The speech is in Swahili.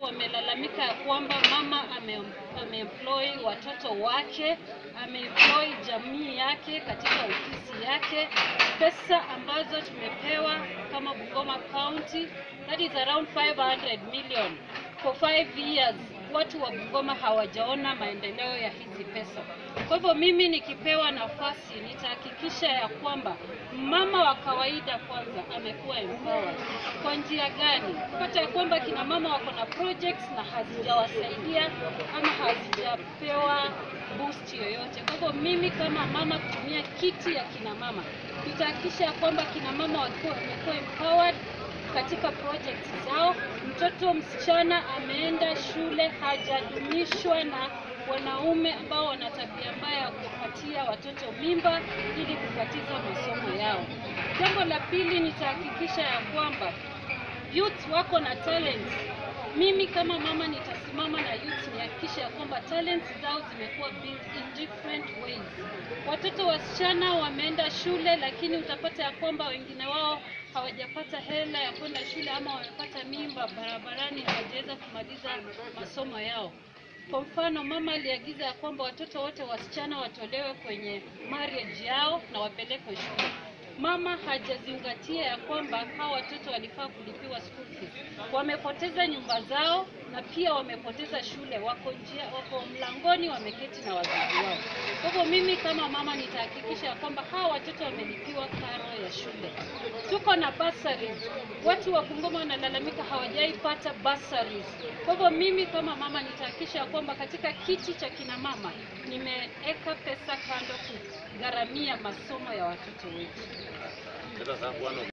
Wamelalamika ya kwamba mama ame, ameemploy watoto wake, ameemploy jamii yake katika ofisi yake, pesa ambazo tumepewa kama Bungoma County, that is around 500 million for 5 years. Watu wa Bungoma hawajaona maendeleo ya hizi pesa. Kwa hivyo mimi nikipewa nafasi nitahakikisha ya kwamba mama wa kawaida kwanza amekuwa empowered. Kwa njia gani? Kupata ya kwamba kina mama wako na projects na hazijawasaidia ama hazijapewa boost yoyote. Kwa hivyo mimi kama mama kutumia kiti ya kina mama nitahakikisha ya kwamba kina mama wakiwa wamekuwa empowered katika projects zao. Mtoto msichana ameenda shule hajadumishwa na wanaume ambao wana tabia mbaya ya kupatia watoto mimba ili kukatiza masomo yao. Jambo la pili, nitahakikisha ya kwamba youth wako na talents. Mimi kama mama nitasimama na youth nihakikishe ya kwamba talents zao zimekuwa built in different ways. Watoto wasichana wameenda shule, lakini utapata ya kwamba wengine wao hawajapata hela ya kwenda shule ama wamepata mimba barabarani, hawajaweza kumaliza masomo yao. Kwa mfano, mama aliagiza ya kwamba watoto wote wasichana watolewe kwenye marriage yao na wapelekwe shule. Mama hajazingatia ya kwamba hawa watoto walifaa kulipiwa school fees. Wamepoteza nyumba zao na pia wamepoteza shule, wako njia, wako mlangoni wameketi na wazazi wao. Kwa hivyo mimi kama mama nitahakikisha ya kwamba hawa watoto wamelipiwa karo ya shule. Tuko na bursaries. Watu wa Bungoma wanalalamika hawajaipata bursaries. Kwa hivyo mimi kama mama nitahakikisha ya kwamba katika kiti cha kina mama nimeweka pesa kando kugharamia masomo ya watoto wetu.